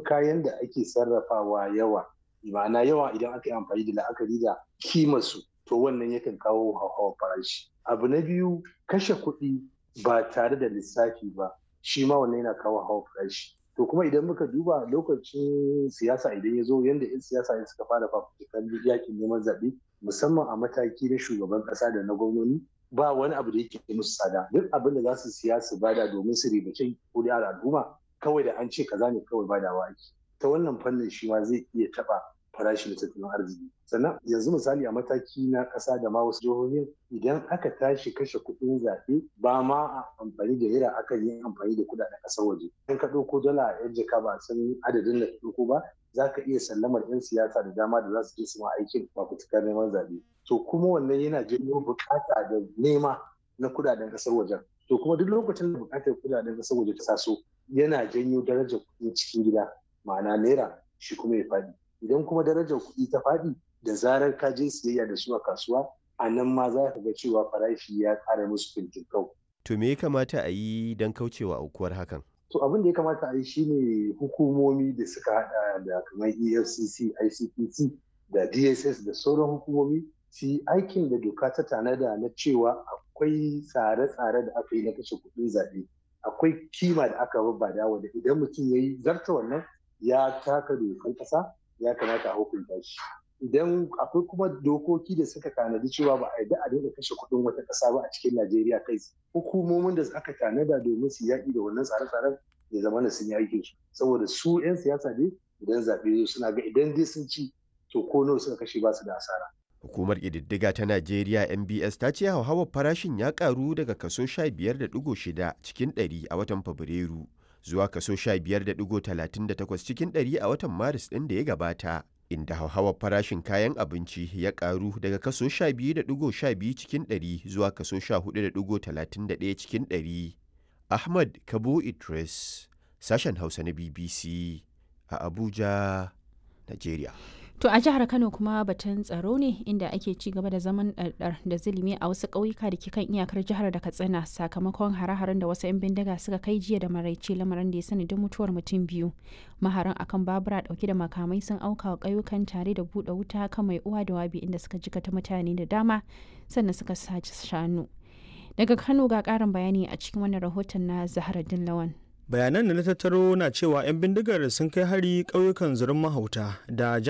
kayan da ake sarrafawa yawa ma'ana yawa idan aka yi amfani da la'akari da kimarsu to wannan yakan kawo hauhawar farashi abu na biyu kashe kuɗi ba tare da lissafi ba shi ma wannan yana kawo hauhawar farashi to kuma idan muka duba lokacin siyasa idan ya zo yadda 'yan siyasa ne suka fara fafutukan yakin neman zaɓe musamman a mataki na shugaban ƙasa da na gwamnoni ba wani abu da yake musu tsada duk abin da za su siya su bada domin su ribace kuɗi a al'umma kawai da an ce kaza ne kawai badawa ake ta wannan fannin shi ma zai iya taɓa farashi na tattalin arziki sannan yanzu misali a mataki na ƙasa da ma wasu jihohin idan aka tashi kashe kuɗin zaɓe ba ma a amfani da naira akan yi amfani da kuɗaɗen ƙasar waje in ka ɗauko dala a yan jaka ba san adadin da ka ɗauko ba za ka iya sallamar 'yan siyasa da dama da za su je su ma aikin fafutukar neman zaɓe to kuma wannan yana janyo buƙata da nema na kuɗaɗen ƙasar wajen to kuma duk lokacin da buƙatar kuɗaɗen ƙasar waje ta taso yana janyo darajar kuɗin cikin gida ma'ana naira shi kuma ya faɗi idan kuma darajar kuɗi ta faɗi da zarar ka je siyayya da su a kasuwa a nan ma za ka ga cewa farashi ya ƙara musu fintinkau. To me ya kamata a yi don kaucewa aukuwar hakan? To abin da ya kamata a yi shine hukumomi da suka haɗa da kamar EFCC, ICPC da DSS da sauran hukumomi su yi aikin da doka ta tanada na cewa akwai tsare-tsare da aka yi na kashe kuɗin zaɓe. Akwai kima da aka babbada wanda idan mutum ya yi zarta wannan ya taka dokar ƙasa ya kamata a hukunta shi idan akwai kuma dokoki da suka tanadi cewa ba a yarda a dinga kashe kuɗin wata ƙasa ba a cikin najeriya kai hukumomin da aka tanada domin su yaƙi da wannan tsare-tsaren ya zama na sun yi aikin su saboda su 'yan siyasa ne idan zaɓe suna ga idan dai sun ci to ko nawa suka kashe ba su da asara Hukumar ƙididdiga ta Najeriya MBS ta ce hauhawar farashin ya ƙaru daga kaso 15.6 cikin 100 a watan Fabrairu zuwa kaso 15.38 cikin ɗari a watan Maris ɗin da ya gabata, inda hauhawar farashin kayan abinci ya ƙaru daga kaso 12.12 cikin ɗari zuwa kaso 14.31 cikin ɗari. Ahmad Kabo Idris, sashen Hausa na BBC a Abuja, Najeriya. To a jihar Kano kuma batun tsaro ne inda ake ci gaba da zaman ɗarɗar da zulumi a wasu ƙauyuka da ke kan iyakar jihar da Katsina sakamakon hare-haren da wasu 'yan bindiga suka kai jiya da maraice lamarin da ya sanadin mutuwar mutum biyu. Maharan akan babura ɗauke da makamai sun auka wa ƙauyukan tare da buɗe wuta kan mai uwa da wabi inda suka jikata mutane da dama sannan suka sace shanu. Daga Kano ga ƙarin bayani a cikin wannan rahoton na Zahra Lawan. bayanan da na tattaro na cewa 'yan bindigar sun kai hari ƙauyukan zurin mahauta da